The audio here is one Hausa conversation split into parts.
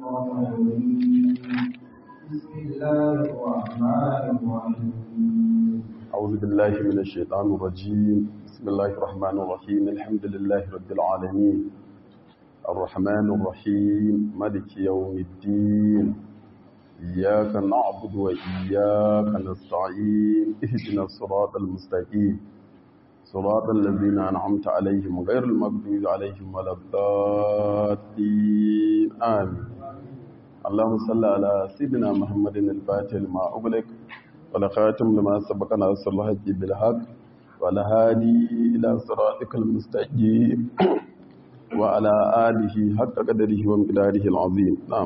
الشيطان الرجيم بسم الله الرحمن الرحيم أعوذ بالله من الشيطان الرجيم بسم الله الرحمن الرحيم الحمد لله رب العالمين الرحمن الرحيم ملك يوم الدين إياك نعبد وإياك نستعين اهدنا الصراط المستقيم صراط الذين أنعمت عليهم غير المغضوب عليهم ولا الضالين آمين اللهم صل على سيدنا محمد الفاتح لما أغلق ولخاتم لما سبق ناصر الحق بالحق والهادي إلى صراطك المستقيم وعلى آله حق قدره ومقداره العظيم نعم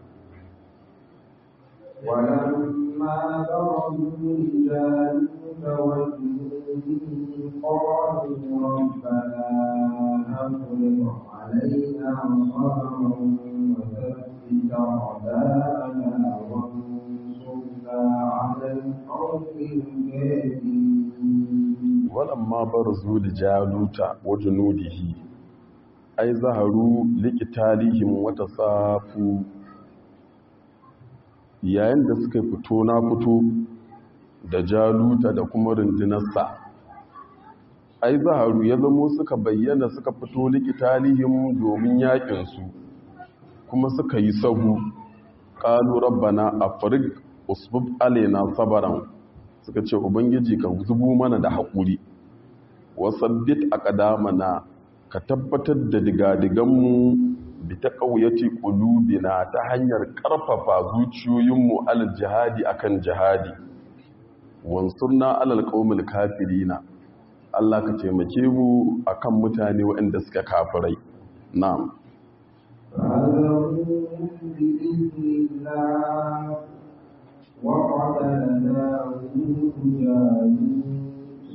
ولما برزوا لجالوت وجنوده قالوا ربنا أفرغ علينا صبرا وثبت أعداءنا وانصرنا على القوم الكافرين ولما برزوا لجالوت وجنوده أي ظهروا لقتالهم وتصافوا yayin da suka fito na fito da jaluta da kuma rundunarsa ai zaharu ya zamo suka bayyana suka fito likitalihim domin yakinsu kuma suka yi sahu ƙalu rabbana afrig usbub alaina sabaran suka ce ubangiji ka zubo mana da haƙuri wasabbit aqdamana ka tabbatar da digadiganmu bi ta ƙauyaci ƙulubina ta hanyar ƙarfafa zuciyoyinmu alal jihadi akan jihadi wansurna alal ƙaumil kafirina Allah ka taimake mu akan mutane waɗanda suka kafirai na'am فهزموهم بإذن الله وقتل داود جالوت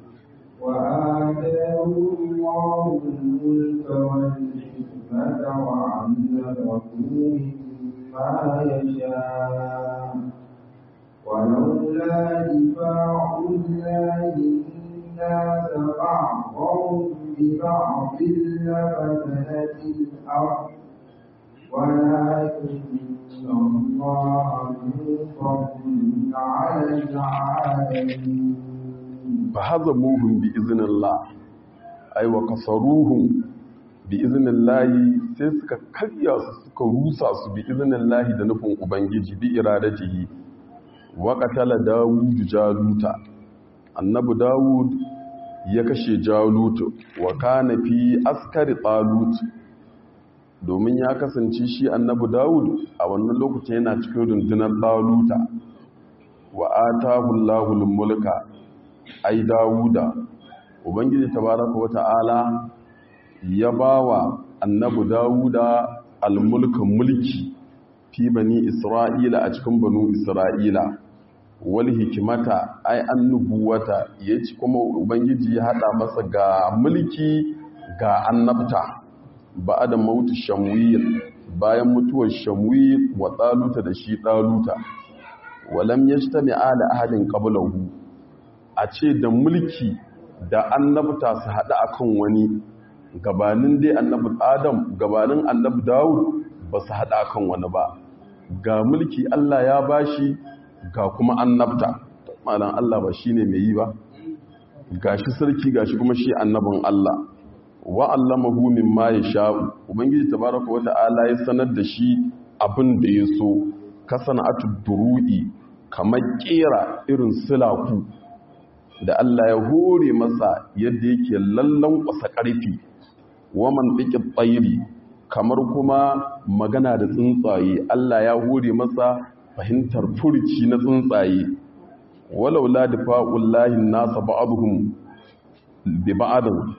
وآتاه الله الملك والحكمة وعلمه مما يشاء ولولا دفاع الله الناس بعضهم ببعض لفسدت الأرض ولكن الله ذو فضل على العالمين fahazamuhum bi iznillah ay wa kasaruhum bi iznillahi sai suka karya su suka rusa su bi iznillahi da nufin ubangiji bi iradatihi wa qatala dawud jaluta annabi dawud ya kashe jalut wa kana fi askari talut domin ya kasance shi annabi dawud a wannan lokacin yana cikin rundunar taluta wa atahu allahul mulka ai dawuda ubangiji tabaraka wata'ala ya bawa annabi dawuda almulkan mulki fi bani isra'ila a cikin banu isra'ila wal hikimata ai annubuwata yace kuma ubangiji ya hada masa ga mulki ga annabta ba'da mautu shamwil bayan mutuwar shamwil wa taluta da shi taluta walam yajtami ala ahadin qablahu a ce da mulki da annabta su haɗu a kan wani gabanin dai annabi adam gabanin annabi dawud ba su haɗu a kan wani ba ga mulki allah ya bashi ga kuma annabta malam allah ba shi ne mai yi ba ga shi sarki ga shi kuma shi annabin allah wa'allamahu min ma ya sha'u ubangiji tabaraka wa ta'ala ya sanar da shi abin da ya so kasana atu duru'i kamar kera irin silaku da Allah ya hore masa yadda yake lallan kwasa ƙarfi waman ɗiƙi tsayiri kamar kuma magana da tsuntsaye Allah ya hore masa fahimtar furci na tsuntsaye walau la difa'ullahi nasa ba'dhum bi ba'dhin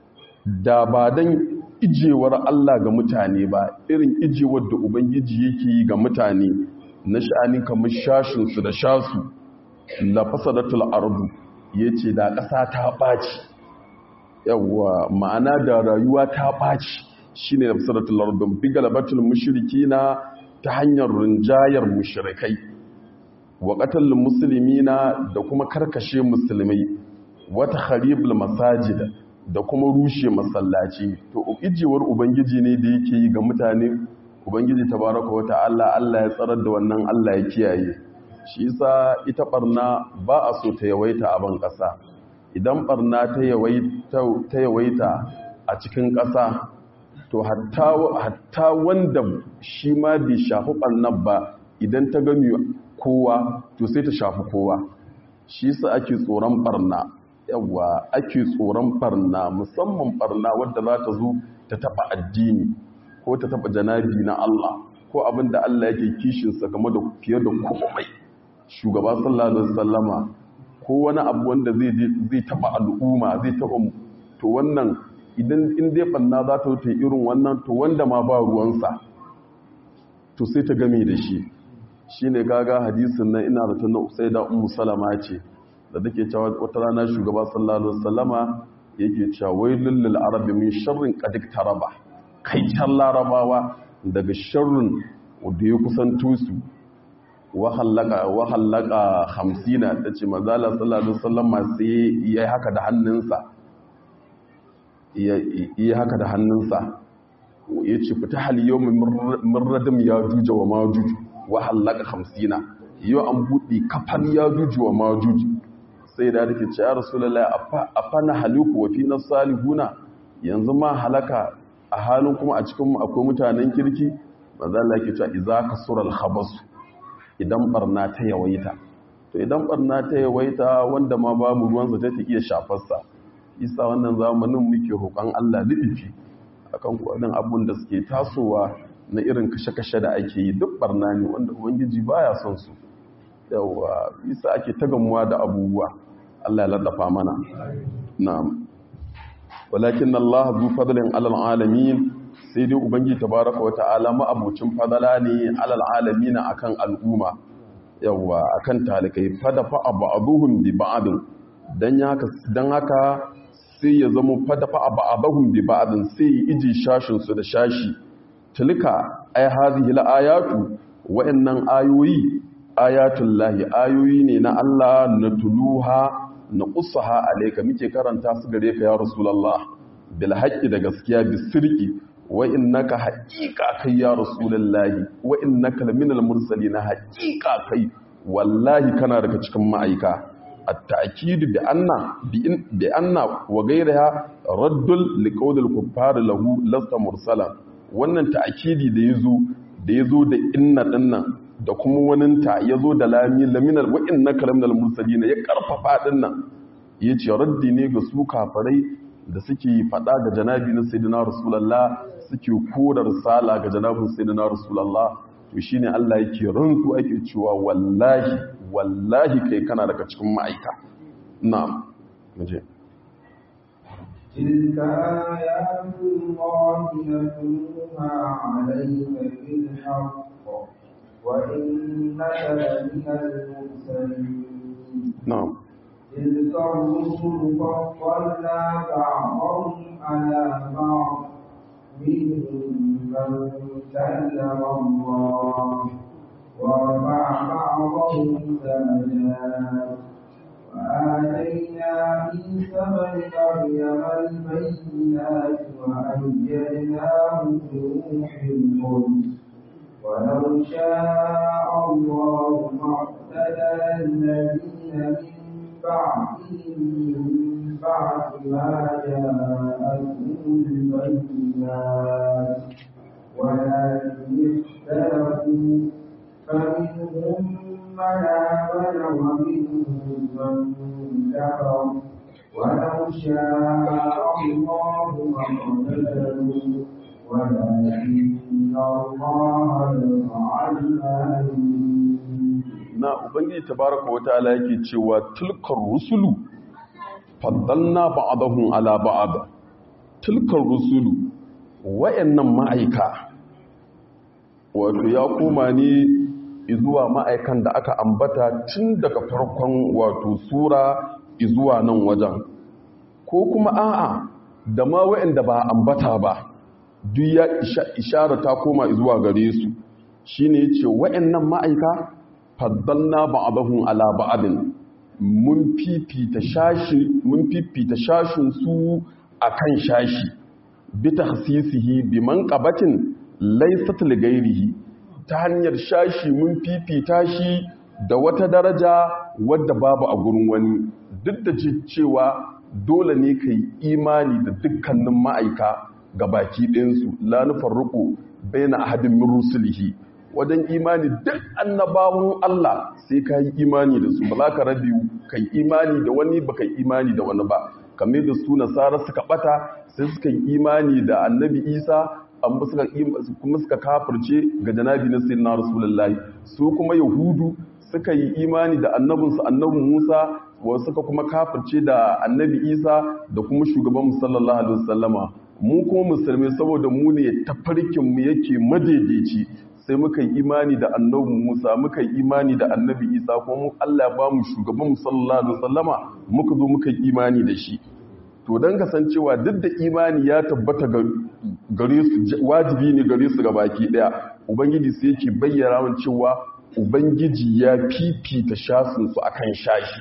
da ba dan ijewar Allah ga mutane ba irin ijewar da ubangiji yake yi ga mutane na sha'ani kamar shashin su da shasu la fasadatul ardu ya ce da ƙasa ta ɓaci yawwa ma'ana da rayuwa ta ɓaci shi ne na fisarattun lardun fi galabatul mashiriki na ta hanyar rinjayar mushirikai wa ƙatallin musulmi na da kuma karkashe musulmai wata haribul masajid da kuma rushe masallaci to ijewar ubangiji ne da yake yi ga mutane ubangiji tabaraka wa ta'ala Allah ya tsarar da wannan Allah ya kiyaye shi yasa ita barna ba a so ta yawaita a ban kasa idan barna ta yawaita ta yawaita a cikin kasa to hatta hatta wanda shi ma bai shafi barnar ba idan ta gami kowa to sai ta shafi kowa shi yasa ake tsoron barna yawa ake tsoron barna musamman barna wadda za ta zo ta taba addini ko ta taba janabi na Allah ko abin da Allah yake kishinsa game da fiye da komai shugaba sallallahu alaihi wasallama ko wani abu wanda zai zai taba al'umma zai taba to wannan idan in dai banna za ta wuce irin wannan to wanda ma ba ruwansa to sai ta game da shi shine kaga hadisin nan ina da na Usaida Ummu Salama ce da take cewa wata rana shugaba sallallahu alaihi wasallama yake cewa wailul lil arabi min sharrin qad taraba kai can larabawa daga sharrin da ya kusanto su wahallaka hamsina ta ce mazala sallallahu alaihi wasallam sai ya yi haka da hannunsa ya yi haka da hannunsa ya ce fita hali yau min radam ya juja wa majuj wahallaka hamsina yau an buɗe kafan ya juju wa majuj sai da take ce ya rasulallah a fana haliku wa fi na salihuna yanzu ma halaka a halin kuma a cikin akwai mutanen kirki mazala ke cewa iza kasura al-khabasu idan barna ta yawaita to idan barna ta yawaita wanda ma babu ruwansa ta iya shafarsa isa wannan zamanin muke roƙon Allah liɗifi akan kwaɗin abun da suke tasowa na irin kashe-kashe da ake yi duk barna ne wanda ubangiji baya son su yawa isa ake tagamuwa da abubuwa Allah ya laddafa mana na'am walakin Allah zu fadlin alal alamin sai dai ubangi tabaraka wa ta'ala ma'abucin fadala ne alal alamin akan al'umma yawa akan talikai fadafa ba'dhum bi ba'd dan haka dan haka sai ya zama fadafa ba'dhum bi ba'd sai iji shashin su da shashi tilka ay hadhihi al-ayatu wa'annan ayoyi ayatul lahi ayoyi ne na Allah na tuluha na qussaha alayka muke karanta su gare ka ya rasulullah bil haqqi da gaskiya bis sirqi wa innaka haqiqa kai ya rasulullahi wa innaka laminal mursalin haqiqa kai wallahi kana daga cikin ma'aika at-ta'kid bi anna bi anna wa ghayriha raddul liqawlil kuffar lahu lasta mursala wannan ta'kidi da yazo da yazo da inna dinnan da kuma waninta yazo da lami laminal wa innaka laminal mursalin ya karfafa dinnan yace raddi ne ga su kafirai da suke fada ga janabi na sayyidina rasulullah suke kora risala ga janabin sayyidina rasulullah to shine Allah yake rantsu ake cewa wallahi wallahi kai kana daga cikin ma'aika na'am muje تلك آيات الله نتلوها عليك بالحق وإنك لمن المرسلين na'am تلك الرسل فضلنا بعضهم على بعض منهم من كلم الله ورفع بعضهم درجات وآتينا عيسى بن مريم البينات وأيدناه بروح القدس ولو شاء الله ما اقتتل الذين من بعدهم من بعد ما جاءتهم البينات ولكن اختلفوا فمنهم من آمن ومنهم من كفر ولو شاء الله ما اقتتلوا ولكن الله يفعل ما يريد na ubangiji tabaraka wa ta'ala yake cewa tilkar rusulu faddalna ba'dahum ala ba'd tilkar rusulu wayannan ma'aika wato ya koma ne zuwa ma'aikan da aka ambata tun daga farkon wato sura zuwa nan wajen ko kuma a'a da ma wayanda ba ambata ba duk ya ishara ta koma zuwa gare su shine yace wayannan ma'aika faddalna ba'dahum ala ba'din mun fifita shashi mun fifita shashin su akan shashi bi takhsisihi bi manqabatin laysat li ghairihi ta hanyar shashi mun fifita shi da wata daraja wadda babu a gurin wani duk da cewa dole ne ka yi imani da dukkanin ma'aika ga baki ɗinsu la nufarruqu baina ahadin min rusulihi wajen imani duk annabawan Allah sai ka yi imani da su ba za ka rabi ka yi imani da wani ba ka yi imani da wani ba kamar da su nasara suka bata sai suka yi imani da annabi isa amma suka kuma suka kafirce ga janabi na sayyidina rasulullahi su kuma yahudu suka yi imani da annabinsu annabin musa wasu suka kuma kafirce da annabi isa da kuma shugaban sallallahu alaihi wasallama mu kuma musulmai saboda mu ne tafarkin mu yake madaidaici sai muka yi imani da annabi Musa muka yi imani da annabi Isa kuma mu Allah ba mu shugaban sallallahu alaihi wasallama muka zo muka yi imani da shi to dan kasancewa duk da imani ya tabbata gare su wajibi ne gare su baki daya ubangiji sai yake bayyana mun cewa ubangiji ya fifita shasin su akan shashi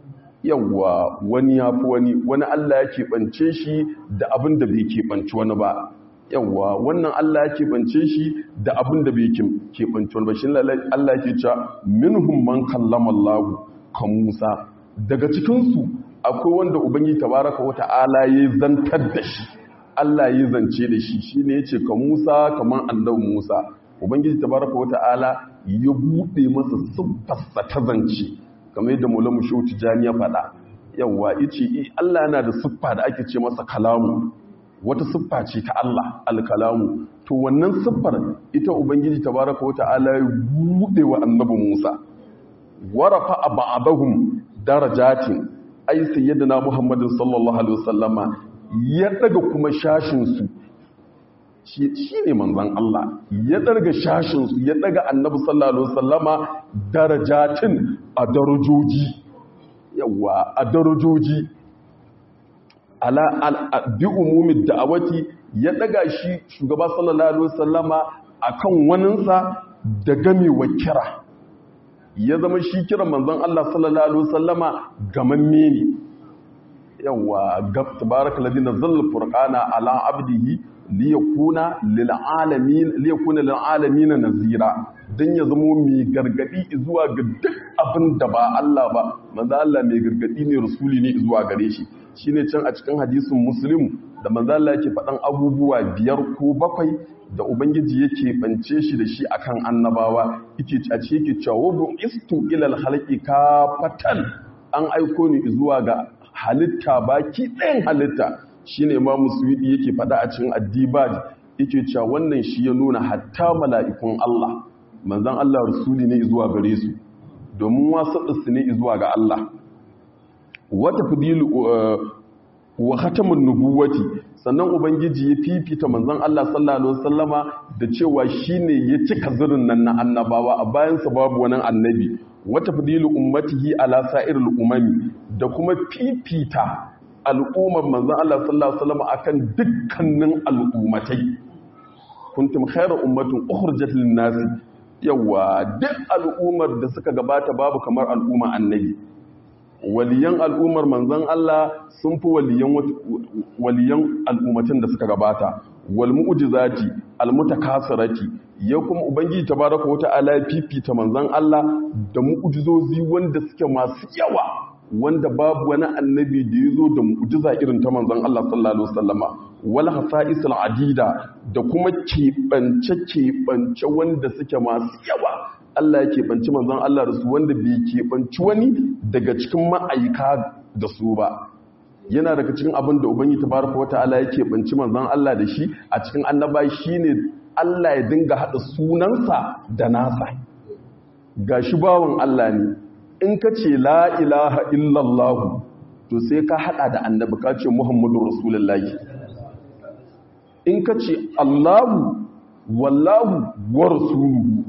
yawa wani ya fi wani wani Allah ya keɓance shi da abin da bai keɓanci wani ba yawa wannan Allah ya keɓance shi da abin da bai keɓanci wani ba shi Allah ya ke cewa minhum man kallama Allah ka Musa daga cikinsu akwai wanda ubangi tabaraka wa ta'ala ya zantar da shi Allah ya zance da shi shine yace ka Musa kaman annabi Musa ubangiji tabaraka wa ta'ala ya bude masa siffarsa ta zance kamar yadda Maulana Shehu Tijani ya faɗa yawa yace Allah yana da siffa da ake ce masa kalamu wata siffa ce ta Allah alkalamu to wannan siffar ita ubangiji tabaraka wa ta'ala ya bude wa annabi Musa warafa ba'dahum darajatin ai sayyidina Muhammadin sallallahu alaihi wasallama ya daga kuma shashin su shine manzon Allah ya daga shashin su ya daga annabi sallallahu alaihi wasallama darajatin a darajoji yawa a darajoji ala bi umumin da'awati ya daga shi shugaba sallallahu alaihi wasallama akan waninsa da gamewa kira ya zama shi kira manzon Allah sallallahu alaihi wasallama gamamme ne yawa gab tabaraka ladhi nazzala furqana ala abdihi liyakuna lil alamin liyakuna lil alamin nazira dan ya zama mai gargadi zuwa ga duk abin da ba Allah ba manzo Allah mai gargadi ne rasuli ne zuwa gare shi shine can a cikin hadisin muslim da manzo Allah yake faɗan abubuwa biyar ko bakwai da ubangiji yake bance shi da shi akan annabawa yake a ce yake cewa bu istu ilal khalqi kafatan an aiko ni zuwa ga halitta baki ɗayan halitta shine imam musuwidi yake faɗa a cikin addibaj yake cewa wannan shi ya nuna hatta mala'ikun Allah manzon Allah rasuli ne zuwa gare su domin wasu su ne zuwa ga Allah wata fidilu wa khatamun nubuwati sannan ubangiji ya fifita manzon Allah sallallahu alaihi wasallama da cewa shine ya cika zirin nan na annabawa a bayan sa babu wani annabi wata fidilu ummatihi ala sa'iril umami da kuma fifita al'ummar manzon Allah sallallahu alaihi wasallama akan dukkanin al'ummatai kuntum khayra ummatin ukhrijat lin-nasi yawa duk al'ummar da suka gabata babu kamar al'umma annabi waliyan al'ummar manzan Allah sun fi waliyan al'ummatan da suka gabata wal mu'jizati al mutakasirati ya kuma ubangiji tabaraka wata'ala ya fifita manzan Allah da mu'jizozi wanda suke masu yawa wanda babu wani annabi da ya zo da mu'jiza irin ta manzan Allah sallallahu alaihi wasallama wal hasa'isul adida da kuma keɓance keɓance wanda suke masu yawa Allah ya keɓanci manzon Allah da su wanda bai keɓanci wani daga cikin ma'aika da su ba yana daga cikin abin da ubangi tabaraka wata'ala ya keɓanci manzon Allah da shi a cikin annaba shine Allah ya dinga haɗa sunansa da nasa gashi bawan Allah ne in ka ce la ilaha illallah to sai ka haɗa da annabi ka ce muhammadu rasulullahi in ka ce Allahu wallahu wa rasuluhu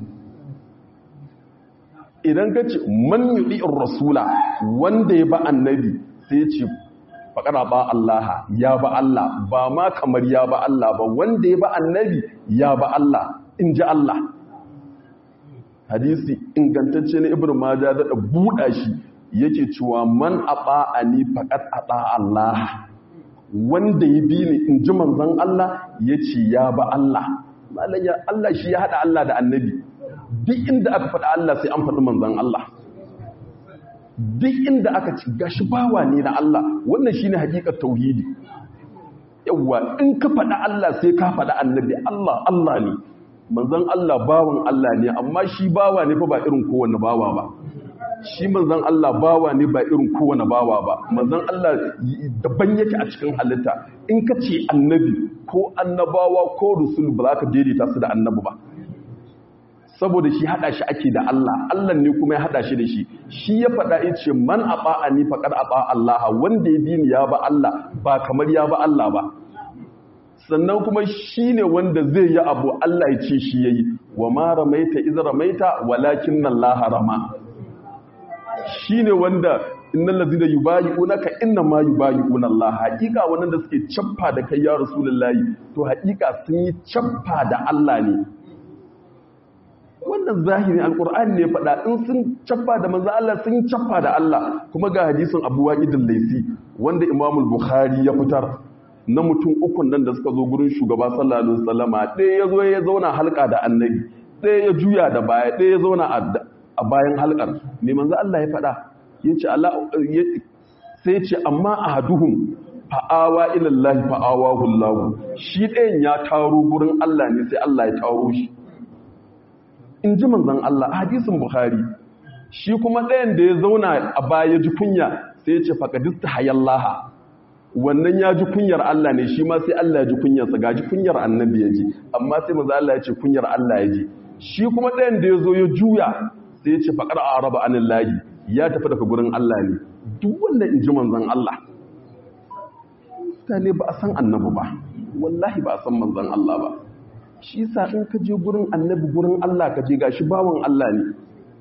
idan ka ce man yuɗi'in rasula wanda ya ba annabi sai ce faƙara ba Allah ya ba Allah ba ma kamar ya ba Allah ba wanda ya ba annabi ya ba Allah in ji Allah hadisi ingantacce na ibn maja da buɗa shi yake cewa man a a ni faƙat a Allah wanda ya bi ni in ji manzan Allah ya ce ya ba Allah malayya Allah shi ya hada Allah da annabi duk inda aka faɗa Allah sai an faɗi manzon Allah duk inda aka ci gashi bawa ne na Allah wannan shine hakikar tauhidi yawa in ka faɗa Allah sai ka faɗa annabi Allah Allah ne manzon Allah bawan Allah ne amma shi bawa ne fa ba irin kowanne bawa ba shi manzon Allah bawa ne ba irin kowane bawa ba manzon Allah daban yake a cikin halitta in ka ce annabi ko annabawa ko rusul ba za ka daidaita su da annabi ba saboda shi hada shi ake da Allah Allah ne kuma ya hada shi da shi shi ya faɗa ya ce man ata'ani faqad ata Allah wanda ya bi ni ya ba Allah ba kamar ya ba Allah ba sannan kuma shi ne wanda zai yi abu Allah ya ce shi yayi wa ma ramaita iz ramaita walakin Allah rama shi ne wanda innan lazina yi bayi unaka inna ma yi bayi Allah haƙiƙa wannan da suke cappa da kai ya rasulullahi to haƙiƙa sun yi cappa da Allah ne wannan zahirin alƙur'ani ne faɗa in sun cappa da manzo Allah sun yi cappa da Allah kuma ga hadisin Abu Waqid al-Laysi wanda Imam al-Bukhari ya fitar na mutum ukun nan da suka zo gurin shugaba sallallahu alaihi wasallama ɗaya ya zo ya zauna halka da annabi ɗaya ya juya da baya ɗaya ya zauna a bayan halkar mai manzo Allah ya faɗa yace Allah sai ya ce amma ahaduhum fa'awa ila Allah fa'awahu Allah shi ɗayan ya taro gurin Allah ne sai Allah ya taro shi in ji manzon Allah hadisin Bukhari shi kuma ɗayan da ya zauna a baya ji kunya sai ya ce faqadista hayallaha wannan ya ji kunyar Allah ne shi ma sai Allah ya ji kunyarsa ga ji kunyar annabi ya ji amma sai manzo Allah ya ce kunyar Allah ya ji shi kuma ɗayan da ya zo ya juya sai ya ce faƙar a raba anin layi ya tafi daga gurin Allah ne duk wanda in ji manzan Allah mutane ba a san annabi ba wallahi ba a san manzan Allah ba shi sa in ka je gurin annabi gurin Allah ka je gashi bawan Allah ne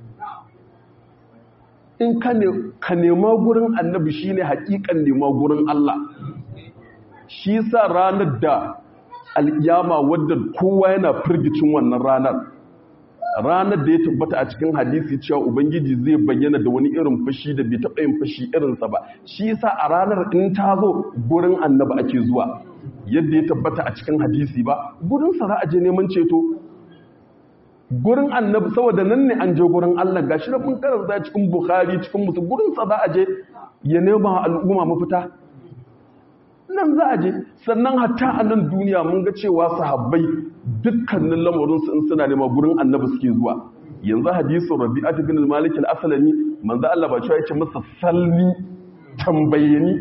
in ka nema gurin annabi shine hakikan nema gurin Allah shi sa ranar da al'iyama wadda kowa yana firgicin wannan ranar ranar da ya tabbata a cikin hadisi cewa ubangiji zai bayyana da wani irin fashi da bai taɓa yin fashi irinsa ba shi yasa a ranar in ta zo gurin annabi ake zuwa yadda ya tabbata a cikin hadisi ba gurinsa za a je neman ceto gurin annabi saboda nan ne an je gurin Allah gashi na mun karanta cikin Bukhari cikin musu gurinsa za a je ya nema al'umma mafita nan za a je sannan hatta a nan duniya mun ga cewa sahabbai dukkanin lamarinsu in suna nema gurin annabi suke zuwa yanzu hadisin rabi'at bin al-malik al-aslami manzo Allah ba cewa yace masa salni tambaye ni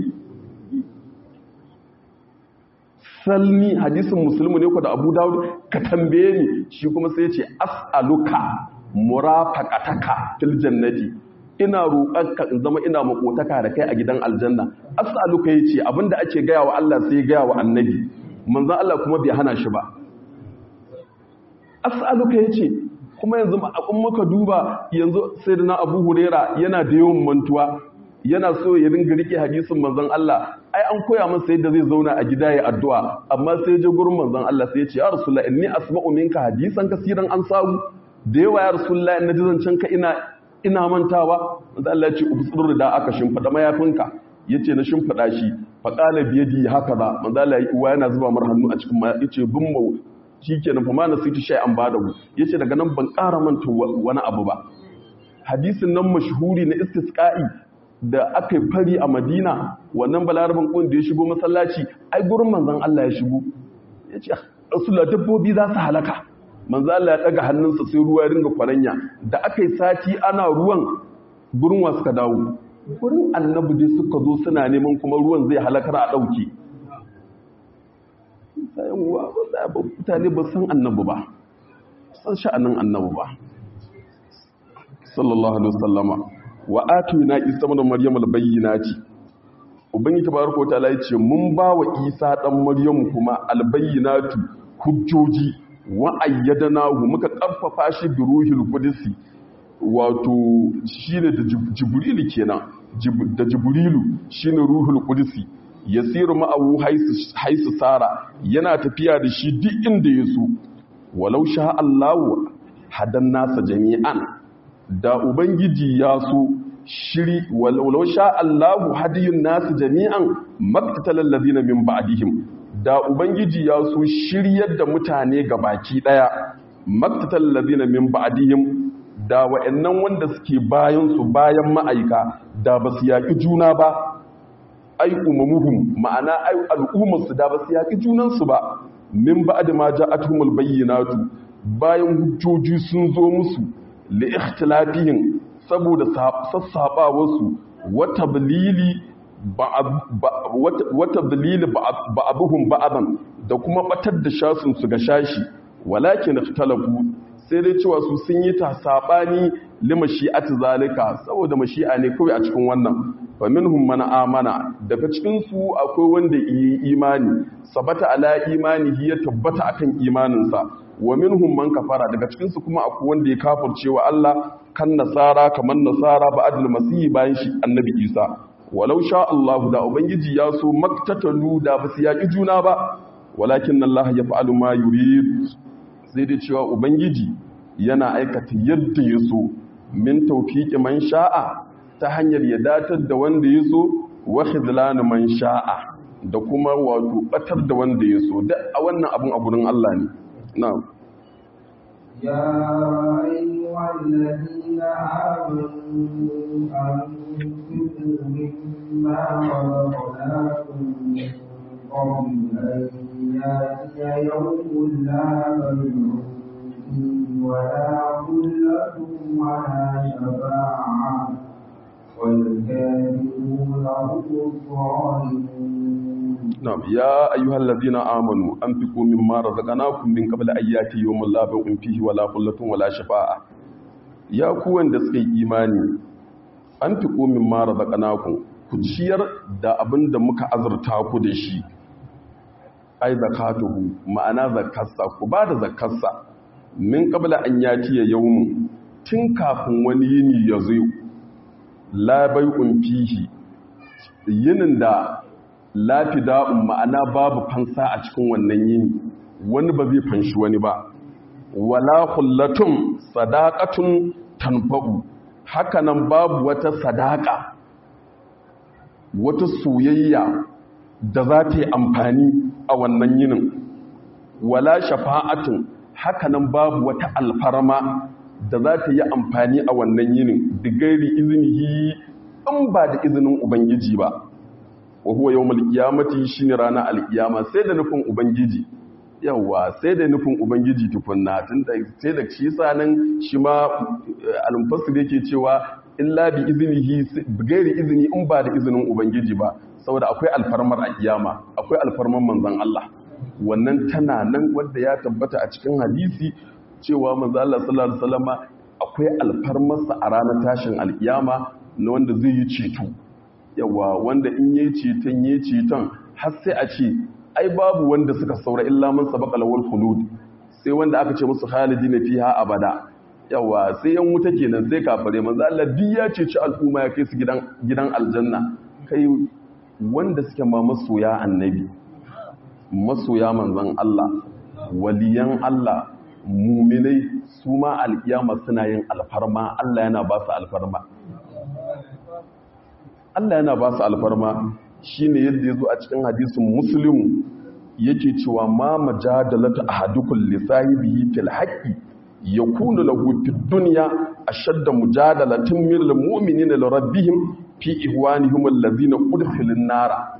salni hadisin muslimu ne ko da abu dawud ka tambaye ni shi kuma sai yace as'aluka murafaqataka fil jannati ina roƙonka in zama ina makotaka da kai a gidan aljanna as'aluka yace abinda ake gaya wa Allah sai gaya wa annabi manzo Allah kuma bai hana shi ba as'aluka yace kuma yanzu in muka duba yanzu sayyidina Abu Huraira yana da yawan mantuwa yana so ya ringa rike hadisin manzon Allah ai an koya masa yadda zai zauna a gida ya addu'a amma sai ya je gurin manzon Allah sai ya ce ya rasulullah inni asma'u minka hadisan kaseeran an samu da yawa ya rasulullah in naji zancen ka ina ina mantawa manzon Allah ya ce ubsur da aka shimfida mayafinka yace na shimfida shi faqala biyadi haka da manzon Allah ya yana zuba mar hannu a cikin yace bin mu shikenan fa ma nasitu shay'an badahu yace daga nan ban ƙara manta wani abu ba hadisin nan mashhuri na istisqa'i da aka yi fari a madina wannan balarabin ƙun da ya shigo masallaci ai gurin manzan Allah ya shigo ya ce rasulullah dabbobi za su halaka manzan Allah ya ɗaga hannunsa sai ruwa ya ringa kwaranya da aka yi sati ana ruwan gurin wa suka dawo gurin annabi dai suka zo suna neman kuma ruwan zai halakar a ɗauke mutane ba san annabi ba san sha'anin annabi ba sallallahu alaihi wasallama wa atuna isa mana maryam albayyinati ubangi tabaraka wataala yace mun ba wa isa dan maryam kuma albayyinatu hujjoji wa ayyadnahu muka karfafa shi bi ruhil qudsi wato shine da jibrilu kenan da jibrilu shine ruhul qudsi yasiru ma'ahu haisu haisu sara yana tafiya da shi duk inda yaso walau sha Allahu hadan nasa jami'an da ubangiji ya so shiri walau sha Allahu hadiyun nasu jami'an maktatal ladina min ba'dihim da ubangiji ya so shiryar da mutane ga baki daya maktatal ladina min ba'dihim da wa'annan wanda suke bayan su bayan ma'aika da basu yaki juna ba ai umumuhum ma'ana ai al'ummarsu da basu yaki junan su ba min ba'd ma ja'atuhumul bayyinatu bayan hujjoji sun zo musu li ikhtilafihim saboda sassabawarsu wata bilili wata bilili ba'abuhum ba'aban da kuma batar da shasun su ga shashi walakin ikhtalafu sai dai cewa su sun yi ta sabani limashi'ati zalika saboda mashi'a ne kawai a cikin wannan fa minhum man amana daga cikin su akwai wanda yi imani sabata ala imanihi ya tabbata akan imaninsa wa minhum man kafara daga cikin su kuma akwai wanda ya kafirce wa Allah kan nasara kaman nasara ba adul masihi bayan shi annabi Isa walau sha Allah da ubangiji ya so maktatalu da ba su yaki juna ba walakin Allah ya fa'alu ma yurid sai dai cewa ubangiji yana aikata yadda ya so min tawfiqi man sha'a ta hanyar ya datar da wanda ya so wa khizlan man sha'a da kuma wato batar da wanda ya so duk a wannan abun a gurin Allah ne na'am يا أيها الذين آمنوا أنفقوا مما رزقناكم من قبل أن يأتي يوم لا بيع فيه ولا خلة ولا شفاعة والكافرون هم الظالمون نعم يا أيها الذين آمنوا أنفقوا مما رزقناكم من قبل أن يأتي يوم لا بيع فيه ولا خلة ولا شفاعة يا كوان da suka yi imani anfiqu mimma razaqnakum ku ciyar da abin da muka azurta ku da shi ai zakatuhu ma'ana zakarsa ku ba da zakarsa min qabla an yati yawmun tun kafin wani yini ya zo la bai'un fihi yinin da lafida'un ma'ana babu fansa a cikin wannan yini wani ba zai fanshi wani ba wala kullatun sadaqatun tanfa'u hakanan babu wata sadaka wata soyayya da za ta yi amfani a wannan yinin wala shafa'atun hakanan babu wata alfarma da za ta yi amfani a wannan yinin digairi izinihi in ba da izinin ubangiji ba wa huwa yawmul qiyamati shine ranar alkiyama sai da nufin ubangiji yawa sai da nufin ubangiji tukunna tunda sai da shi sanan shi ma al-mufassir yake cewa illa bi iznihi gairi izini in ba da izinin ubangiji ba saboda akwai alfarmar a kiyama akwai alfarmar manzon Allah wannan tana nan wanda ya tabbata a cikin hadisi cewa manzon Allah sallallahu alaihi wasallama akwai alfarmarsa a ranar tashin alkiyama na wanda zai yi ceto yawa wanda in yi ceton yi ceton har sai a ce ai babu wanda suka saura illa man sabaqa lawal khulud sai wanda aka ce musu khalidina fiha abada yawa sai yan wuta kenan sai kafare manzo Allah duk ya ceci al'umma ya kai su gidan gidan aljanna kai wanda suke ma masoya annabi masoya manzon Allah waliyan Allah muminai su ma alkiyama suna yin alfarma Allah yana ba su alfarma Allah yana ba su alfarma shi ne yadda ya zo a cikin hadisun musulun yake cewa ma majadalata a hadukun lissahibihi fil haƙi ya kuna lahu fi duniya a shadda mujadalatin mirla mu'mini na larabbihim fi ihwanihim allazina udkhilin nara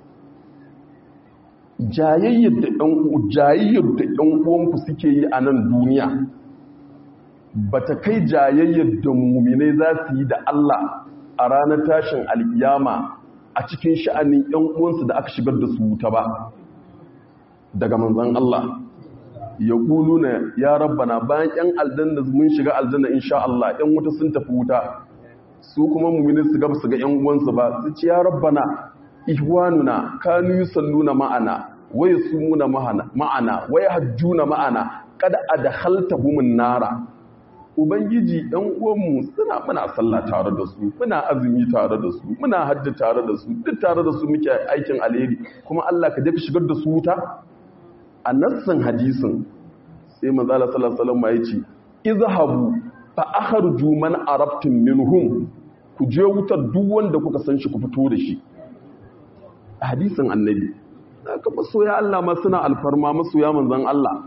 jayayyar da ɗan uwanku suke yi a nan duniya ba ta kai jayayyar da muminai za su yi da Allah a ranar tashin alkiyama a cikin sha'anin ‘yan uwansu da aka shigar da su wuta ba daga manzan Allah ya ƙulu na ya rabbana bayan ‘yan aljanna mun shiga aljanna insha Allah ‘yan wuta sun tafi wuta su kuma mummini su gaba su ga ‘yan uwansu ba su ce ya rabbana ihwanuna kanu yusalluna ma'ana wa yasumuna ma'ana wa yahjuna ma'ana kada adkhaltahumun nara ubangiji ɗan uwanmu suna muna sallah tare da su muna azumi tare da su muna hajji tare da su duk tare da su muke aikin alheri kuma Allah ka je ka shigar da su wuta a nassin hadisin sai manzo Allah sallallahu alaihi wasallam ya ce izhabu fa akhriju man arabtum minhum ku je wutar duk wanda kuka san shi ku fito da shi hadisin annabi aka masoya Allah ma suna alfarma masoya manzon Allah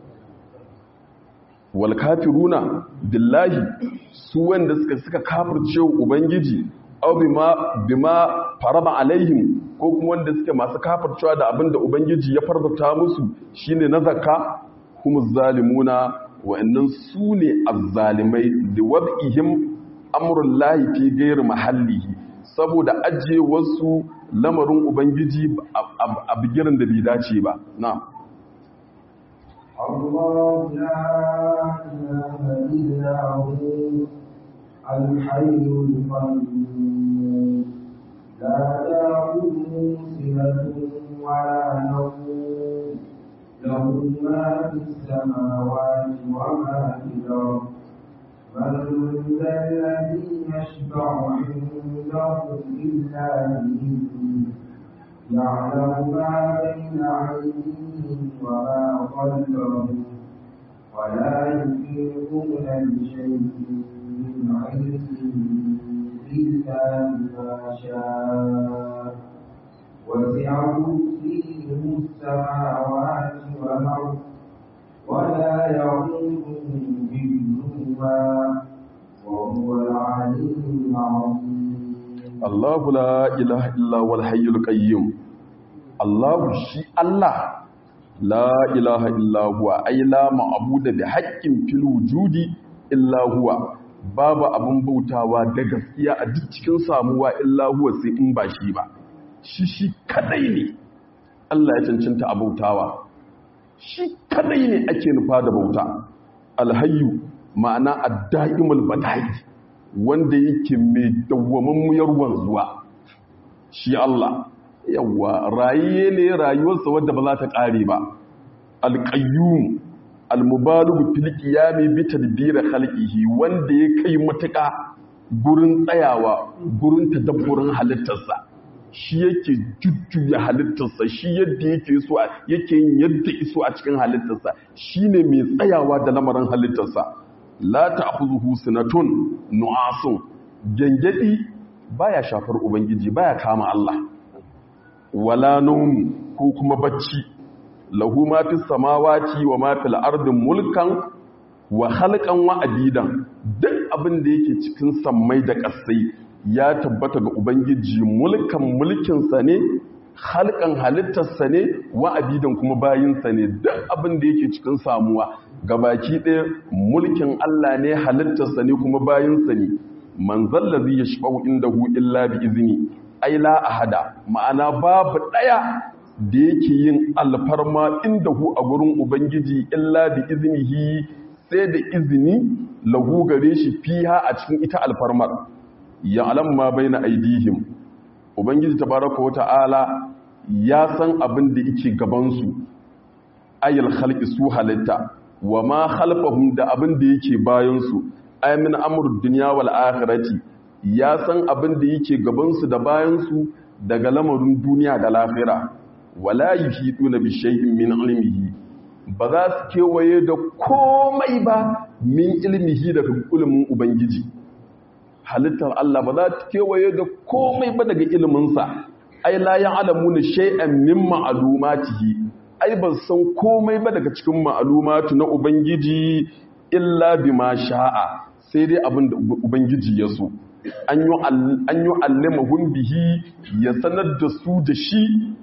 wal kafiruna billahi su wanda suka suka kafirce ubangiji aw bima bima faraba alaihim ko kuma wanda suke masu kafircewa da abinda ubangiji ya farzata musu shine na zakka humuz zalimuna wa'annan su ne azzalimai da wad'ihim amrul lahi fi ghairi mahallihi saboda ajiye wasu lamarin ubangiji a bigirin da bai dace ba na'am الله لا إله إلا هو الحي القيوم لا تأخذه سنة ولا نوم له ما في السماوات وما في الأرض من ذا الذي يشفع عنده إلا بإذنه يعلم ما بين أيديهم وما خلفهم ولا يحيطون بشيء من علمه إلا بما شاء وسع كرسيه السماوات والأرض ولا يعوده حفظهما وهو العلي العظيم Allahu la ilaha illa wal hayyul qayyum Allahu shi Allah la ilaha illa huwa ay la ma'budu bi haqqin fil wujudi illa huwa babu abun bautawa da gaskiya a duk cikin samuwa illa huwa sai in ba shi ba shi shi kadai ne Allah ya cancanta a bautawa shi kadai ne ake nufa da bauta alhayyu ma'ana ad-da'imul bada'i wanda yake mai dawwamammiyar wanzuwa shi Allah yawa rayiye ne rayuwarsa wadda ba za ta ƙare ba alƙayyum almubalugu fil qiyami bi tadbir khalqihi wanda ya kai matuƙa gurin tsayawa gurin tadabburin halittarsa shi yake jujjuya halittarsa shi yadda yake so yake yin yadda iso a cikin halittarsa shine mai tsayawa da lamarin halittarsa la ta'khudhuhu sinatun nu'asun gengedi baya shafar ubangiji baya kama Allah wala nawm ko kuma bacci lahu ma fis samawati wa ma fil ardi mulkan wa khalqan wa abidan duk abin da yake cikin sammai da ƙasai ya tabbata ga ubangiji mulkan mulkin sa ne halkan halittarsa ne wa abidan kuma bayinsa ne duk abin da yake cikin samuwa gabaki ɗaya mulkin Allah ne halittarsa ne kuma bayinsa ne man zallazi ya shafau inda hu illa bi izini ai la ahada ma'ana babu ɗaya da yake yin alfarma inda hu a gurin ubangiji illa bi iznihi sai da izini lahu gare shi fiha a cikin ita alfarmar ya alam ma baina aidihim ubangiji tabaraka wa ta'ala ya san abin da yake gabansu ayil khalqi su halitta wa ma khalfahum da abin da yake bayansu ay min amrud dunya wal akhirati ya san abin da yake gabansu da bayansu daga lamarin duniya da lahira wala yuhiduna bi shay'in min ilmihi ba za su kewaye da komai ba min ilmihi daga ilimin ubangiji halittar Allah ba za ta kewaye da komai ba daga iliminsa ai la ya'lamuna shay'an min ma'lumatihi ai ban san komai ba daga cikin ma'lumatu na ubangiji illa bima sha'a sai dai abin da ubangiji ya so an yi an yi allamahum bihi ya sanar da su da shi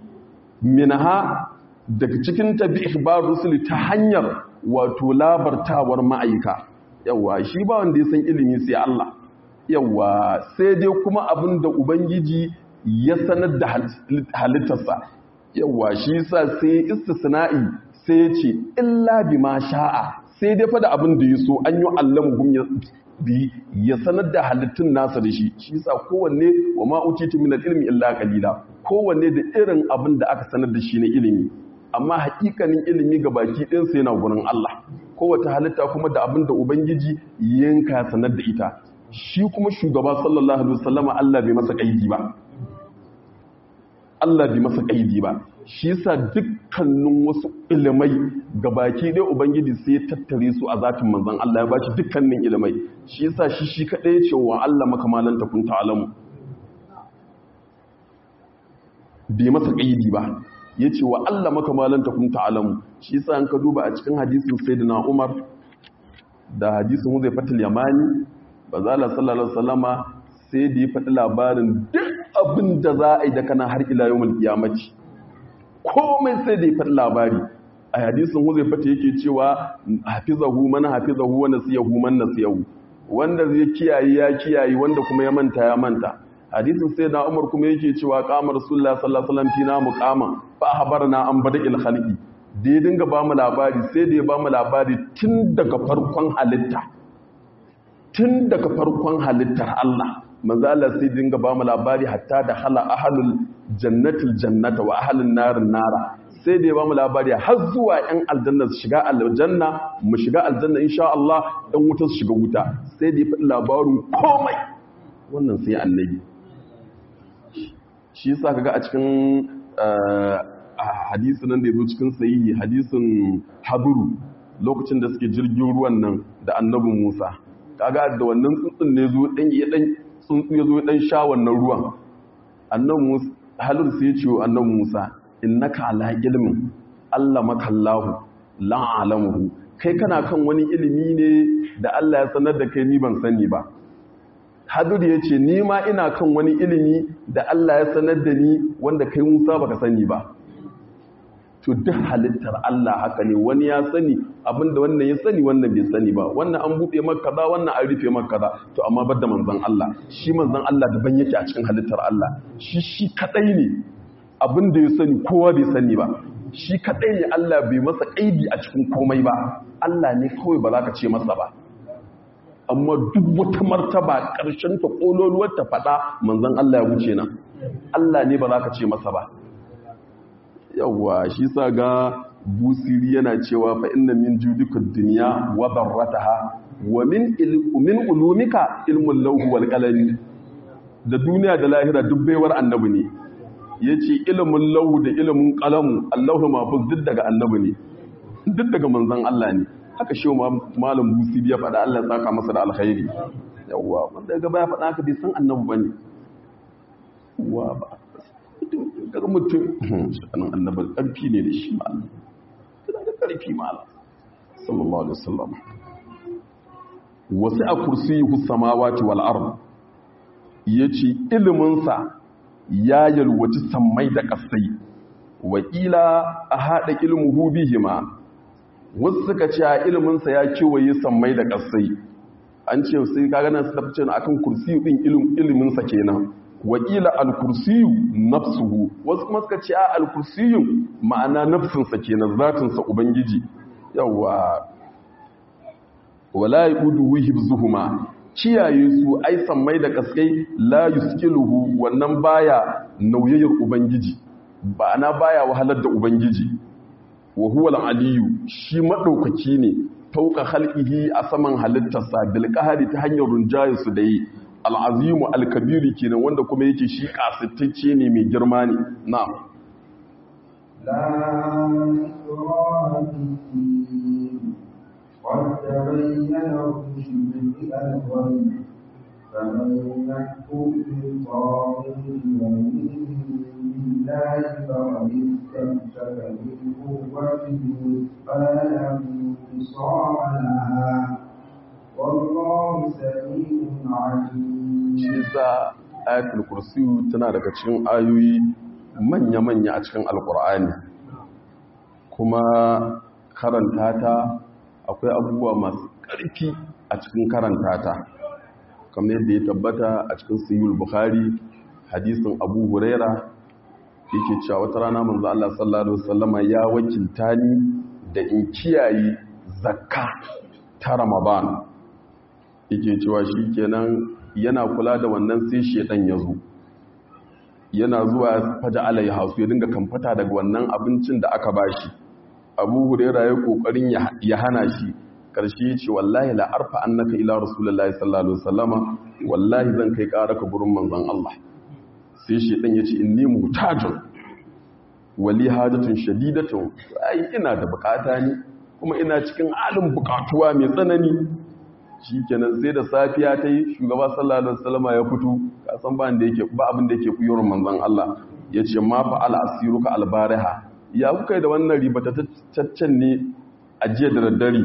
minha daga cikin tabi ikhbar rusul ta hanyar wato labartawar ma'aika yawa shi ba wanda ya san ilimi sai Allah yawa sai dai kuma abin da ubangiji ya sanar da halittarsa yawa shi sa sai istisna'i sai ya ce illa bi ma sha'a sai dai fada abin da ya so an yi allamuhum ya bi ya sanar da halittun nasa da shi shi sa kowanne wa ma utitu min ilmi illa qalila kowanne da irin abin da aka sanar da shi na ilimi amma hakikanin ilimi ga baki ɗin sai yana gurin Allah kowace halitta kuma da abin da ubangiji yanka sanar da ita shi kuma shugaba sallallahu alaihi wasallama Allah bai masa kaidi ba Allah bai masa kaidi ba shi yasa dukkanin wasu ilimai gabaki dai ubangiji sai ya tattare su a zatin manzon Allah ya bashi dukkanin ilimai shi yasa shi shi kadai ya ce wa Allah makamalan ta kun ta'alamu bai masa kaidi ba yace wa Allah maka malan takum ta'lamu shi yasa an ka duba a cikin hadisin sayyidina Umar da hadisin Huzaifatul Yamani bazala sallallahu alaihi wasallama sai da ya faɗi labarin duk abin da za a yi da kana har ila yawmul qiyamati komai sai da ya faɗi labari a hadisin Huzaifatu yake cewa hafizahu man hafizahu wa nasiyahu man nasiyahu wanda zai kiyaye ya kiyaye wanda kuma ya manta ya manta hadisin sai da Umar kuma yake cewa qamar Rasulullah sallallahu alaihi wasallam fina muqama fa habarna an bada'il khalqi da ya dinga ba mu labari sai da ya ba mu labari tun daga farkon halitta tun daga farkon halittar Allah manzo Allah sai dinga ba mu labari hatta da hala ahlul jannatil jannata wa ahlun narin nara sai da ya ba mu labari har zuwa ‘yan aljanna su shiga aljanna mu shiga aljanna insha Allah ‘yan wuta su shiga wuta sai da ya faɗi labarin komai wannan sai annabi shi sa kaga a cikin hadisi nan da ya zo cikin sahihi hadisin haduru lokacin da suke jirgin ruwan nan da annabin Musa kaga da wannan tsuntsun ne zo dan ya dan tsuntsu ya zo dan sha wannan ruwan annabin Musa halur sai ya ce wa annabin Musa innaka ala ilmin Allah makallahu la alamuhu kai kana kan wani ilimi ne da Allah ya sanar da kai ni ban sani ba Hadur ya ce ni ma ina kan wani ilimi da Allah ya sanar da ni wanda kai Musa baka sani ba to duk halittar Allah haka ne wani ya sani abinda wannan ya sani wannan bai sani ba wannan an buɗe maka kaza wannan an rufe maka kaza to amma bar da manzon Allah shi manzon Allah daban yake a cikin halittar Allah shi shi kadai ne abin da ya sani kowa bai sani ba shi kadai ne Allah bai masa kaidi a cikin komai ba Allah ne kawai ba za ka ce masa ba amma duk wata martaba ƙarshen ta ƙololuwar ta faɗa manzon Allah ya wuce nan Allah ne ba za ka ce masa ba yawwa shi sa ga busiri yana cewa fa inna min judika dunya wa darrataha wa min min ulumika ilmul lawh wal qalam da duniya da lahira duk baiwar annabi ne ya ce ilimin lau da ilimin kalamu allahu mafuz duk daga annabi ne duk daga manzan Allah ne haka shi malam busi ya faɗa Allah saka masa da alkhairi yawwa wanda gaba ya faɗa haka bai san annabi bane wa ba daga mutum shanin annabi ƙarfi ne da shi malam tana da ƙarfi malam sallallahu alaihi wasallam wasu a kursiyyu samawati wal ard yace ilimin sa ya yalwaci sammai da ƙasai wakila a haɗa ilmuhu bihima wasu suka ce a ilminsa ya kewaye sammai da ƙasai an ce sai ka gana su tafi cewa akan kursiyu ɗin ilminsa kenan wakila alkursiyu nafsuhu wasu kuma suka ce a alkursiyu ma'ana nafsinsa kenan zatinsa ubangiji yawa wala yuduhu hibzuhuma kiyaye su ai sammai da kaskai la yuskiluhu wannan baya nauyayyar ubangiji ba ana baya wahalar da ubangiji wa huwa al-aliyu shi madaukaki ne fauka khalqihi a saman halittarsa bil qahari ta hanyar runjayin su da yi al-azimu al-kabiru kenan wanda kuma yake shi kasitacce ne mai girma ne na'am la ikraha قد تبين الرشد من الغي فمن يكفر بالطاغوت ويؤمن بالله فقد استمسك بالقوة الوثقى لا انتصار لها والله سميع عليم ayatul kursi tana daga cikin ayoyi manya-manya a cikin alkur'ani kuma karanta ta akwai abubuwa masu ƙarfi a cikin karanta ta kamar yadda ya tabbata a cikin sayyul bukhari hadisin abu huraira yake cewa wata rana manzo Allah sallallahu alaihi wasallama ya wakilta ni da in kiyaye zakka ta ramadan yake cewa shikenan yana kula da wannan sai shedan ya zo yana zuwa faja alai hasu ya dinga kamfata daga wannan abincin da aka bashi abu huraira ya kokarin ya hana shi karshe ya ce wallahi la arfa annaka ila rasulullahi sallallahu alaihi wasallama wallahi zan kai ƙara ka gurin manzon Allah sai shi dan yace inni mutajun wali hajatun shadidatun ai ina da bukata ne kuma ina cikin alin bukatuwa mai tsanani shikenan sai da safiya ta yi shugaba sallallahu alaihi wasallama ya fito ka san ba da yake ba abin da yake kuyorin manzon Allah yace ma fa al asiruka albariha ya kuka yi da wannan ribataccen ne a jiya da daddare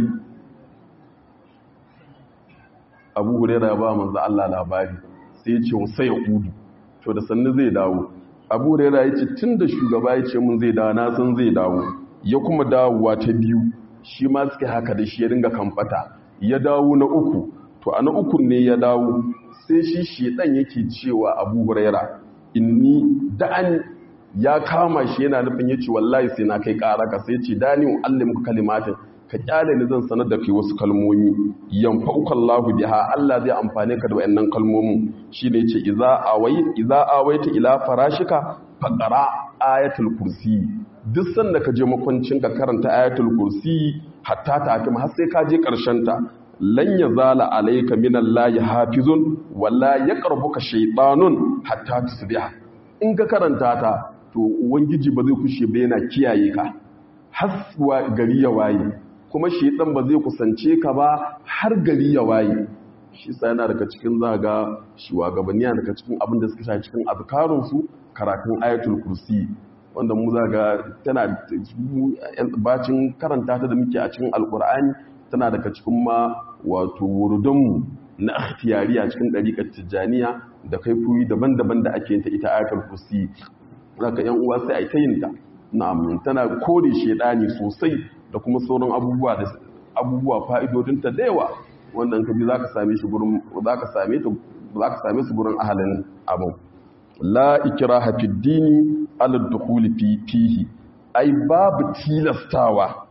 abu hurera ya ba manzo Allah labari sai ya ce sai ya kudu to da sannu zai dawo abu hurera ya ce tun da shugaba ya ce mun zai dawo na san zai dawo ya kuma dawowa ta biyu shi ma suka haka da shi ya dinga kamfata ya dawo na uku to a na uku ne ya dawo sai shi shedan yake cewa abu hurera inni da'an ya kama shi yana nufin yace wallahi sai na kai karaka sai yace dani muallimuka kalimatin ka kyale ni zan sanar da kai wasu kalmomi yanfa'uka Allahu biha Allah zai amfane ka da wayannan kalmomin shine yace idza awai idza awaita ila farashika faqra ayatul kursi duk sanda ka je makwancin ka karanta ayatul kursi hatta ta akim har sai ka je karshen ta lan yazala alayka minallahi hafizun wala yaqrabuka shaytanun hatta tusbiha in ka karanta ta to ubangiji ba zai kushe ba yana kiyaye ka har gari ya waye kuma shedan ba zai kusance ka ba har gari ya waye shi sa yana daga cikin zaga shugabanni yana daga cikin abin da suka sha cikin azkarun su karatun ayatul kursi wanda mu zaga tana bacin karanta ta da muke a cikin alkur'ani tana daga cikin ma wato wurdunmu na ikhtiyari a cikin dariƙar tijjaniya da kaifoyi daban-daban da ake yin ta ita ayatul kursi zaka yan uwa sai ai ta yin ta na'am tana kore shedani sosai da kuma sauran abubuwa da abubuwa fa'idodin ta da yawa wannan kabi zaka same shi gurin zaka same ta zaka same su gurin ahalin abu la ikraha fid dini ala dukhul fi fihi ai babu tilastawa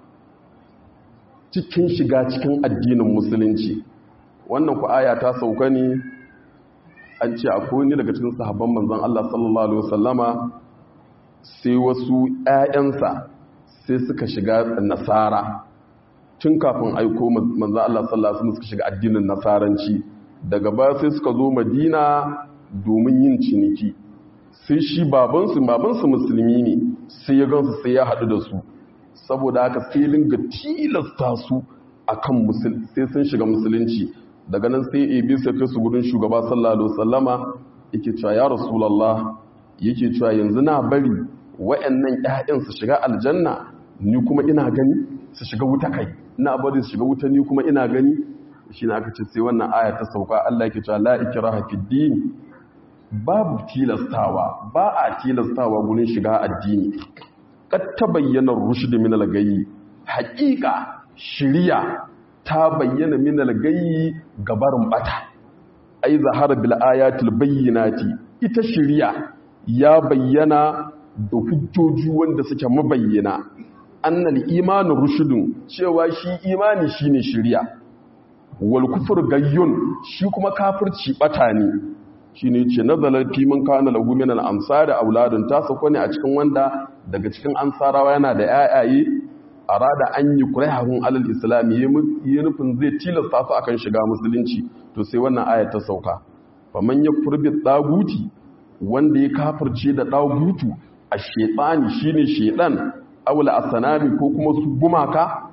cikin shiga cikin addinin musulunci wannan ku aya ta sauka ne an ce akwai ni daga cikin sahabban manzon Allah sallallahu alaihi wasallama sai wasu ƴaƴansa sai suka shiga nasara tun kafin aiko manzon Allah sallallahu alaihi wasallam suka shiga addinin nasaranci daga baya sai suka zo Madina domin yin ciniki sai shi babansu babansu musulmi ne sai ya gansu sai ya haɗu da su saboda haka sai linga tilasta su akan musulunci sai sun shiga musulunci daga nan sai ebi sai kai su gudun shugaba sallallahu alaihi wasallama yake cewa ya rasulullah yake cewa yanzu na bari wayannan ƴaƴan su shiga aljanna ni kuma ina gani su shiga wuta kai ina bari su shiga wuta ni kuma ina gani shine aka ce sai wannan aya ta sauka Allah yake cewa la ikraha fid din babu tilastawa ba a tilastawa gurin shiga addini kad tabayyana rushd min al-gayyi haqiqa shiriya ta bayyana min al-gayyi gabarin bata ai zahara bil ayatil bayyinati ita shiriya ya bayyana da hujjoji wanda suke mabayyana annal imanu rushdun cewa shi imani shine shiriya wal kufur gayyun shi kuma kafirci bata ne shine ce nazalar fi man kana lahu min al ansari auladun ta sako ne a cikin wanda daga cikin ansarawa yana da yayaye arada an yi kurahun alal islam yi nufin zai tilasta su akan shiga musulunci to sai wannan ayat ta sauka faman yakfur bi daguti wanda ya kafirce da dagutu a shaytani shine shaydan awla asanami ko kuma su gumaka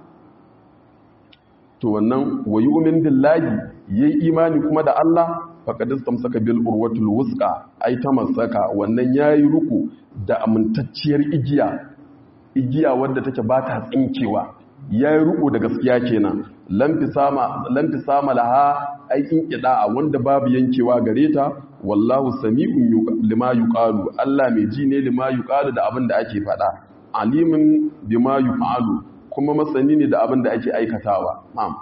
to wannan wayi umin billahi yayi imani kuma da Allah faqad istamsaka bil urwatul wusqa ai ta masaka wannan yayi ruku da amintacciyar igiya igiya wadda take ba ta tsinkewa yayi ruku da gaskiya kenan lamfi sama lamfi sama laha ai in a wanda babu yankewa gare ta wallahu sami'un lima yuqalu Allah mai ji ne lima yuqalu da abin da ake faɗa alimin bima yuqalu kuma masani ne da abin da ake aikatawa na'am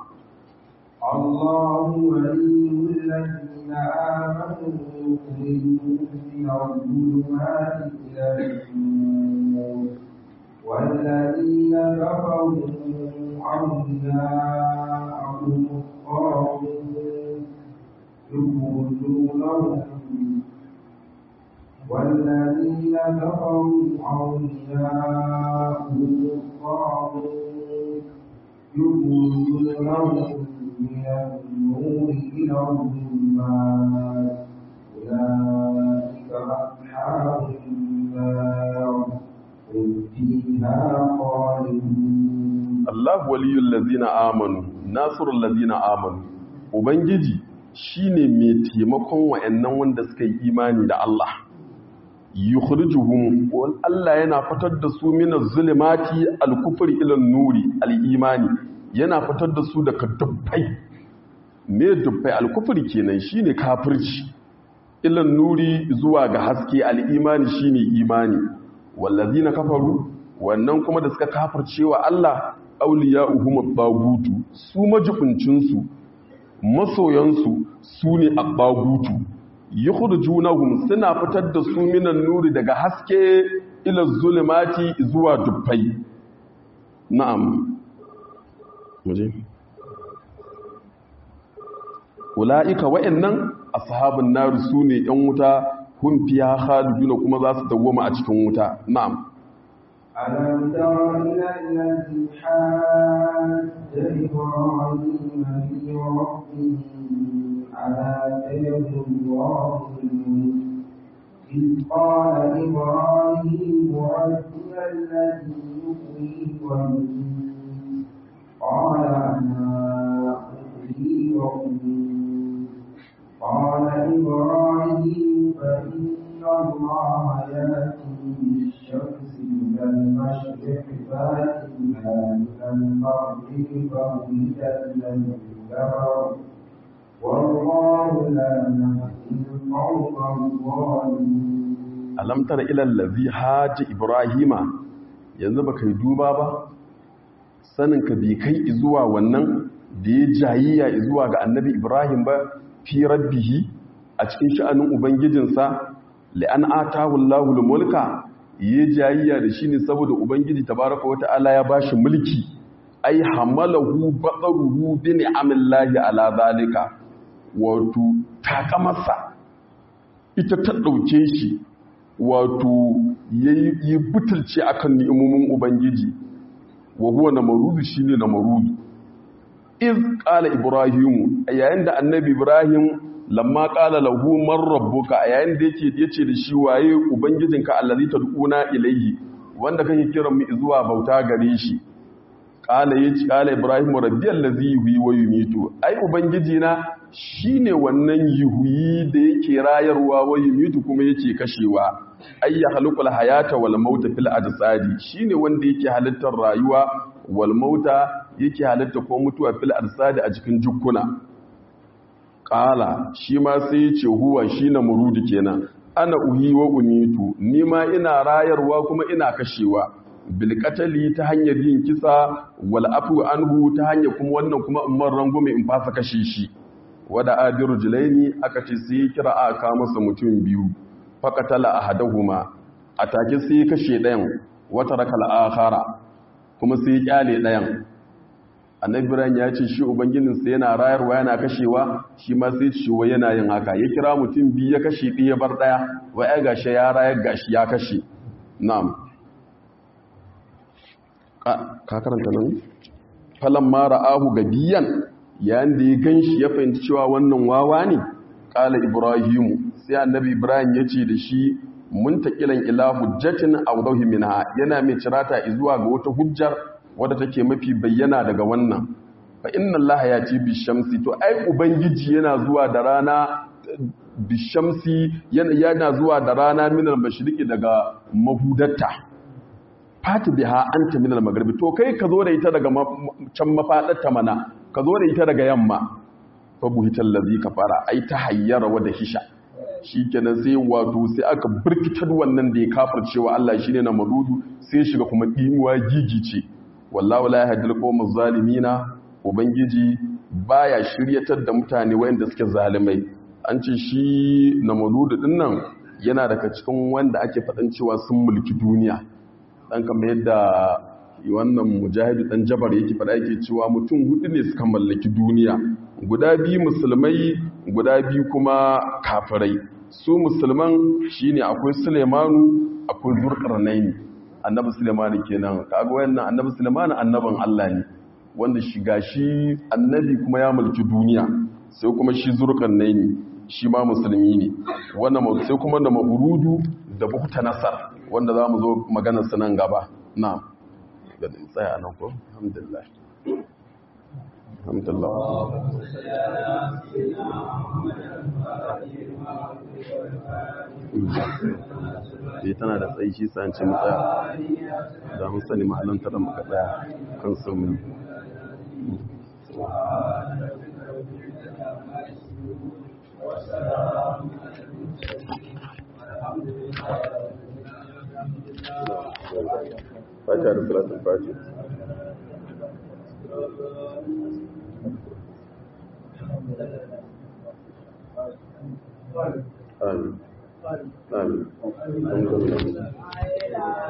الله ولي الذين آمنوا يخرجون من الظلمات إلى النور والذين كفروا أولياءهم الطاغوت يخرجونهم والذين كفروا أولياءهم الطاغوت يخرجونهم من النور إلى الظلمات أولئك أصحاب النار هم فيها خالدون Allah waliyul ladzina amanu nasrul ladzina amanu ubangiji shine mai taimakon wayannan wanda suka yi imani da Allah yukhrijuhum wal Allah yana fitar da su min az-zulumati al-kufri ila an-nuri al-imani yana fitar da su daga dubbai me dubbai al-kufri kenan shine kafirci ila nuri zuwa ga haske al-imani shine imani wallazina kafaru wannan kuma da suka kafirce wa Allah awliya'uhum at-tagutu su majibincin su masoyansu su ne at-tagutu yukhrijunahum suna fitar da su minan nuri daga haske ila zulumati zuwa dubbai na'am muje ulaika wa'annan ashabun nar sune yan wuta hum fiha khaliduna kuma za su dawoma a cikin wuta na'am ألم تر إلى الذي حاج إبراهيم في ربه على آتيه الله الملك إذ قال إبراهيم ربي الذي يحيي ويميت قال أنا أحيي وأميت قال إبراهيم فإن الله يأتي بالشمس من المشرق فاتنا من المغرب فبهت الذي كفر والله لا يهدي القوم الظالمين alam tara ila allazi haji ibrahima yanzu baka yi duba ba sanin ka bi kai zuwa wannan da ya jayiya zuwa ga annabi ibrahim ba fi rabbihi a cikin sha'anin ubangijinsa li'an atahu allahul mulka ya jayiya da shi ne saboda ubangiji tabaraka wata'ala ya bashi mulki ai hamalahu baqaruhu bi ni'amillahi ala zalika wato takamarsa ita ta dauke shi wato yi butulce akan ni'imomin ubangiji wa huwa namarudu shine namarudu iz qala ibrahim yayin da annabi ibrahim lamma qala lahu man rabbuka yayin da yake yace da shi waye ubangijinka allazi tad'una ilayhi wanda kake kiran mu zuwa bauta gare shi qala yace qala ibrahim rabbi allazi yuhyi wa yumitu ai ubangiji na shine wannan yuhyi da yake rayarwa wa yumitu kuma yake kashewa ay ya khalqul hayata wal mauta fil ajsadi shine wanda yake halittar rayuwa wal mauta yake halitta ko mutuwa fil ajsadi a cikin jukkuna qala shi ma sai yace huwa shine murudi kenan ana uhi wa umitu ni ma ina rayarwa kuma ina kashewa bil qatali ta hanyar yin kisa wal afu anhu ta hanyar kuma wannan kuma in man rangume in fasa kashe shi wada adiru jilaini aka ce sai kira aka masa mutum biyu faƙatala a hadahuma a take sai ya kashe ɗayan wata rakal akhara kuma sai ya ƙyale ɗayan annabi ibrahim ya ce shi ubangijinsa yana rayarwa yana kashewa shi ma sai ciwo yana yin haka ya kira mutum biyu ya kashe ɗaya bar ɗaya wa ya gashi ya rayar gashi ya kashe na'am ka karanta nan falan mara ahu gabiyan yayin da ya ganshi ya fahimci cewa wannan wawa ne ƙala ibrahimu sai annabi ibrahim ya ce da shi mun taƙilan ila hujjatin awdahi minha yana mai cirata zuwa ga wata hujjar wadda take mafi bayyana daga wannan fa inna allaha yati bishamsi to ai ubangiji yana zuwa da rana bishamsi yana zuwa da rana minal mashriqi daga mahudatta fati biha anta minal maghribi to kai ka zo da ita daga can mafadarta mana ka zo da ita daga yamma fa buhital ladhi kafara ai ta hayyara wa da hisha shikenan sai wato sai aka birkitar wannan da ya kafircewa Allah shine na madudu sai shiga kuma dimuwa gigice wallahu la yahdil qawmaz zalimina ubangiji baya shiryatar da mutane wayanda suke zalimai an ce shi na madudu dinnan yana daga cikin wanda ake faɗan cewa sun mulki duniya dan kamar yadda wannan mujahidu dan jabar yake faɗa yake cewa mutum hudu ne suka mallaki duniya guda biyu musulmai guda biyu kuma kafirai su musulman shine akwai Sulemanu akwai Zurqarnaini annabi Sulemanu kenan kaga wayannan annabi Sulemanu annaban Allah ne wanda shi gashi annabi kuma ya mulki duniya sai kuma shi Zurqarnaini shi ma musulmi ne wannan sai kuma da maburudu da bukta nasar wanda zamu zo maganar su nan gaba na'am ga tsaya nan ko alhamdulillah alhamdulillah eh tana da tsayi shi sa ce mu tsaya da mun sani mahallantar muka tsaya kan sun fata da salatul fati amin amin